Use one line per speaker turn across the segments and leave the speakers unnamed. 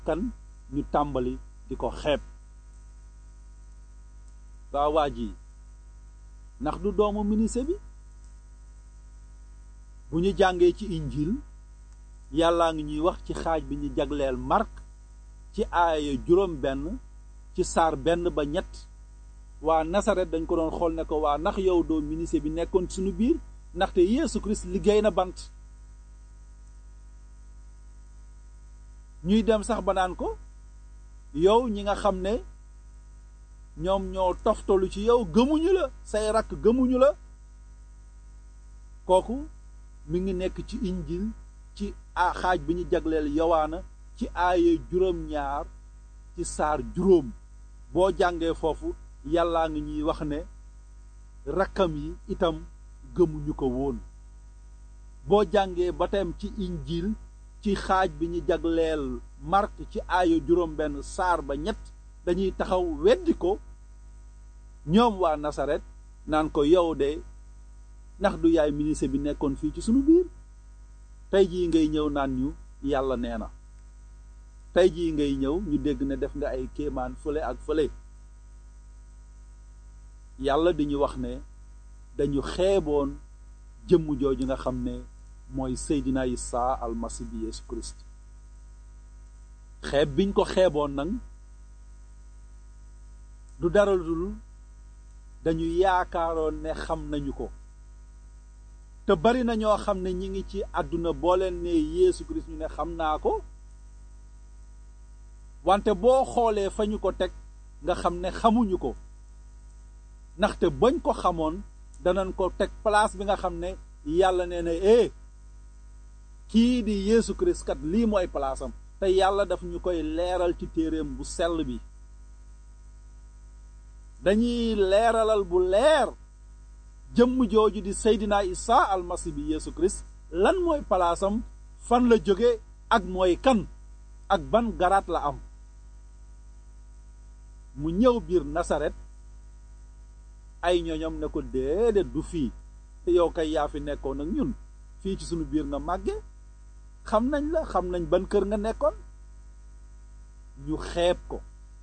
kan ñu tàmbali di ko xeeb waa waa ji ndax du doomu ministre bi bu ñu jàngee ci injil yàllaa ngi ñuy wax ci xaaj bi ñu jagleel Mark ci aaya juróom benn ci saar benn ba ñett waa Nasaret dañ ko doon xool ne ko waa ndax yow doo ministre bi nekkoon suñu biir ndaxte Yeesu Christ liggéey na bant ñuy dem sax ba naan ko yow ñi nga xam ne ñoom ñoo toftalu ci yow gëmuñu la say rakk gëmuñu la kooku mi ngi nekk ci injil ci a xaaj bi ñu jagleel yowaana ci aaye juróom-ñaar ci saar juróom boo jàngee foofu yàllaa ngi ñuy wax ne rakkam yi itam gëmuñu ko woon boo jàngee ba tem ci injil ci xaaj bi ñu jagleel Mark ci aayo juróom benn saar ba ñett dañuy taxaw weddi ko ñoom waa Nasaret naan ko yow de ndax du yaay ministre bi nekkoon fii ci sunu biir tey jii ngay ñëw naan ñu yàlla nee na tey jii ngay ñëw ñu dégg ne def nga ay kéemaan fële ak fële yàlla di ñu wax ne dañu xeeboon jëmm jooju nga xam ne mooy Seydina Isa almasi bi Yeesu Christ xeeb biñ ko xeeboon nag du dara dul dañu yaakaaroon ne xam nañu ko te bari na ñoo xam ne ñi ngi ci àdduna boo leen ne Yeesu Christ ñu ne xam naa ko wante boo xoolee fa ñu ko teg nga xam ne xamuñu ko ndaxte bañ ko xamoon danañ ko teg place bi nga xam ne yàlla nee na eh kii di Yeesu Christ kat lii mooy place am te yàlla daf ñu koy leeral ci téereem bu sell bi dañuy leeralal bu leer jëmm jooju di Seydina Isa almasi bi Yeesu Christ lan mooy palaasam fan la jóge ak mooy kan ak ban garaat la am mu ñëw biir Nasaret ay ñoñom ne ko déedéet du fii te yow kay yaa fi nekkoon ak ñun fii ci sunu biir nga màgge xam nañ la xam nañ ban kër nga nekkoon ñu xeeb ko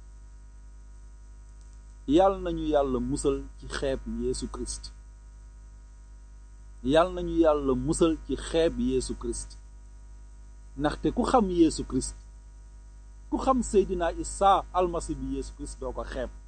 yàlla nañu yàlla musal ci xeeb Yeesu Christ yàlla nañu yàlla musal ci xeeb Yeesu Christ ndaxte ku xam Yeesu Christ ku xam Seydina Isa almasi bi Yeesu Christ doo ko xeeb